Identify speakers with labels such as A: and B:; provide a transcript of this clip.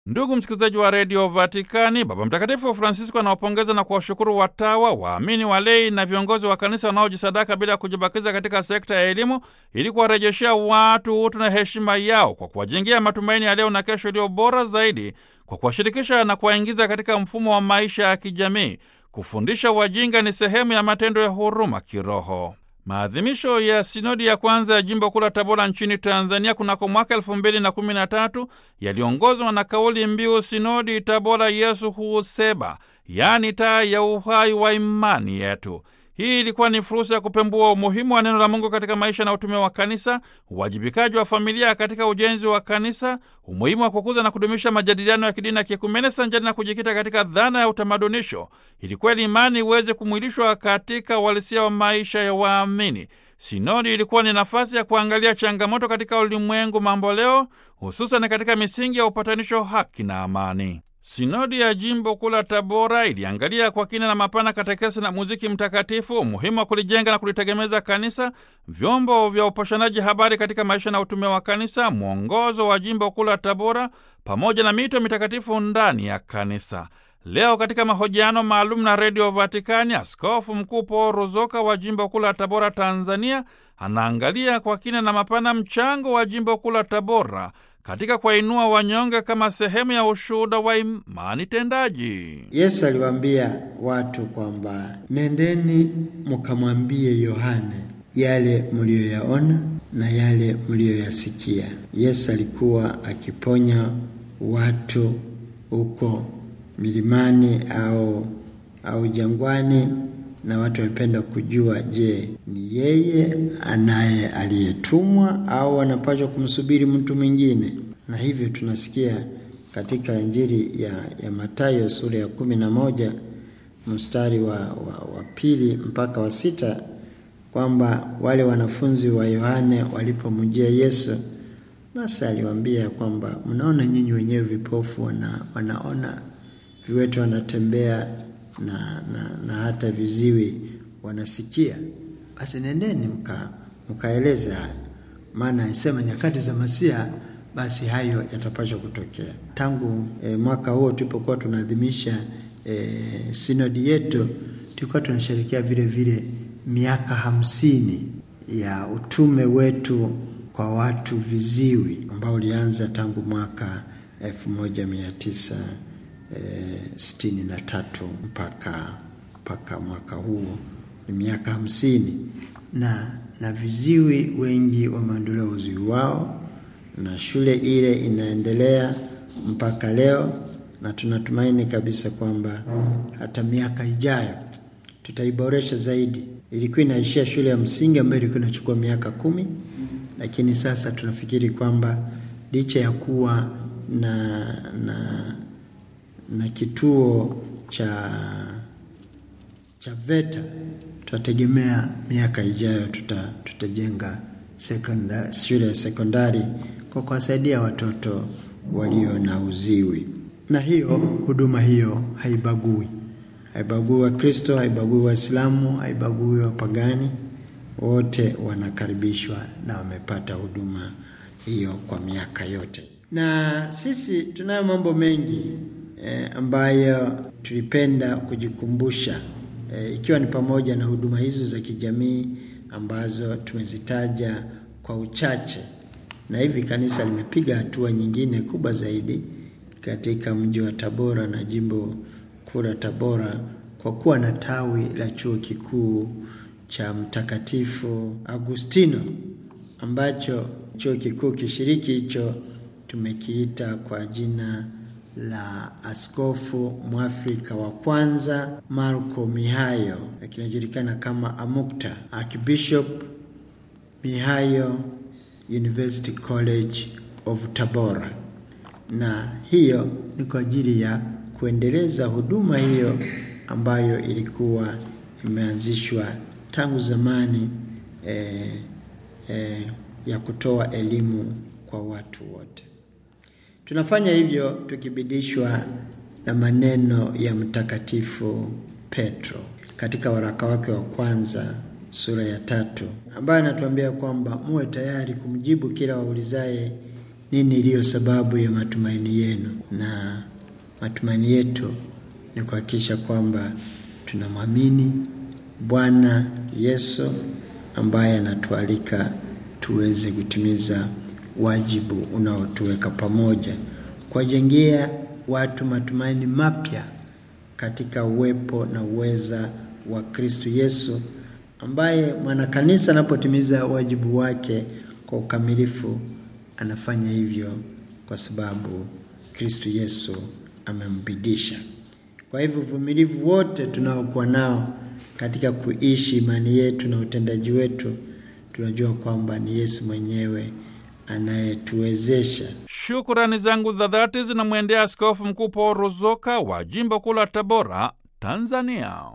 A: Ndugu msikilizaji wa redio Vatikani, Baba Mtakatifu Francisco anawapongeza na kuwashukuru watawa, waamini, walei na viongozi wa kanisa wanaojisadaka bila kujibakiza katika sekta ya elimu ili kuwarejeshea watu utu na heshima yao kwa kuwajengea matumaini ya leo na kesho iliyo bora zaidi, kwa kuwashirikisha na kuwaingiza katika mfumo wa maisha ya kijamii. Kufundisha wajinga ni sehemu ya matendo ya huruma kiroho. Maadhimisho ya sinodi ya kwanza ya jimbo kuu la Tabora nchini Tanzania kunako mwaka elfu mbili na kumi na tatu yaliongozwa na kauli mbiu sinodi Tabora Yesu huuseba, yaani taa ya uhai wa imani yetu. Hii ilikuwa ni fursa ya kupembua umuhimu wa neno la Mungu katika maisha na utume wa kanisa, uwajibikaji wa familia katika ujenzi wa kanisa, umuhimu wa kukuza na kudumisha majadiliano ya kidini na kiekumene sanjani na kujikita katika dhana ya utamadunisho, ili kweli imani iweze kumwilishwa katika uhalisia wa maisha ya waamini. Sinodi ilikuwa ni nafasi ya kuangalia changamoto katika ulimwengu mambo leo, hususan katika misingi ya upatanisho, haki na amani. Sinodi ya jimbo kuu la Tabora iliangalia kwa kina na mapana katekesi na muziki mtakatifu, umuhimu wa kulijenga na kulitegemeza kanisa, vyombo vya upashanaji habari katika maisha na utume wa kanisa, mwongozo wa jimbo kuu la Tabora pamoja na mito mitakatifu ndani ya kanisa. Leo katika mahojiano maalum na redio Vatikani, askofu mkuu Paul Ruzoka wa jimbo kuu la Tabora, Tanzania, anaangalia kwa kina na mapana mchango wa jimbo kuu la Tabora katika kuwainua wanyonge kama sehemu ya ushuhuda wa imani tendaji.
B: Yesu aliwaambia watu kwamba nendeni mkamwambie Yohane yale mliyoyaona na yale mliyoyasikia. Yesu alikuwa akiponya watu huko milimani au au jangwani, na watu wamependa kujua, je, ni yeye anaye aliyetumwa au wanapaswa kumsubiri mtu mwingine? Na hivyo tunasikia katika Injili ya, ya Mathayo sura ya kumi na moja mstari wa, wa, wa pili mpaka wa sita kwamba wale wanafunzi wa Yohane walipomjia Yesu, basi aliwaambia kwamba mnaona nyinyi wenyewe vipofu wana, wanaona, viwete wanatembea na, na, na hata viziwi wanasikia. Basi nendeni mka mkaeleze hayo, maana isema nyakati za Masia basi hayo yatapaswa kutokea. Tangu e, mwaka huo tulipokuwa tunaadhimisha e, sinodi yetu, tulikuwa tunasherehekea vile vile miaka hamsini ya utume wetu kwa watu viziwi ambao ulianza tangu mwaka elfu moja mia tisa E, sitini na tatu mpaka mpaka mwaka huo ni miaka hamsini na na viziwi wengi wameondolewa uziwi wao, na shule ile inaendelea mpaka leo, na tunatumaini kabisa kwamba hata miaka ijayo tutaiboresha zaidi. Ilikuwa inaishia shule ya msingi ambayo ilikuwa inachukua miaka kumi, lakini sasa tunafikiri kwamba licha ya kuwa na na na kituo cha cha VETA tutategemea miaka ijayo tuta, tutajenga sekondari, shule ya sekondari kwa kuwasaidia watoto walio na uziwi. Na hiyo huduma hiyo haibagui, haibagui Wakristo, haibagui Waislamu, haibagui wapagani, wote wanakaribishwa na wamepata huduma hiyo kwa miaka yote. Na sisi tunayo mambo mengi E, ambayo tulipenda kujikumbusha e, ikiwa ni pamoja na huduma hizo za kijamii ambazo tumezitaja kwa uchache, na hivi kanisa limepiga hatua nyingine kubwa zaidi katika mji wa Tabora na jimbo kuu la Tabora kwa kuwa na tawi la chuo kikuu cha Mtakatifu Agustino ambacho chuo kikuu kishiriki hicho tumekiita kwa jina la askofu mwafrika wa kwanza Marco Mihayo, kinajulikana kama AMUCTA, Archbishop Mihayo University College of Tabora, na hiyo ni kwa ajili ya kuendeleza huduma hiyo ambayo ilikuwa imeanzishwa tangu zamani eh, eh, ya kutoa elimu kwa watu wote. Tunafanya hivyo tukibidishwa na maneno ya Mtakatifu Petro katika waraka wake wa kwanza sura ya tatu, ambaye anatuambia kwamba muwe tayari kumjibu kila waulizaye nini iliyo sababu ya matumaini yenu? Na matumaini yetu ni kuhakikisha kwamba tunamwamini Bwana Yesu ambaye anatualika tuweze kutimiza wajibu unaotuweka pamoja, kuwajengea watu matumaini mapya katika uwepo na uweza wa Kristo Yesu, ambaye mwanakanisa anapotimiza wajibu wake kwa ukamilifu, anafanya hivyo kwa sababu Kristo Yesu amembidisha. Kwa hivyo uvumilivu wote tunaokuwa nao katika kuishi imani yetu na utendaji wetu, tunajua kwamba ni Yesu mwenyewe anayetuwezesha.
A: Shukurani zangu za dhati zinamwendea Askofu Mkuu Paul Ruzoka wa jimbo kuu la Tabora, Tanzania.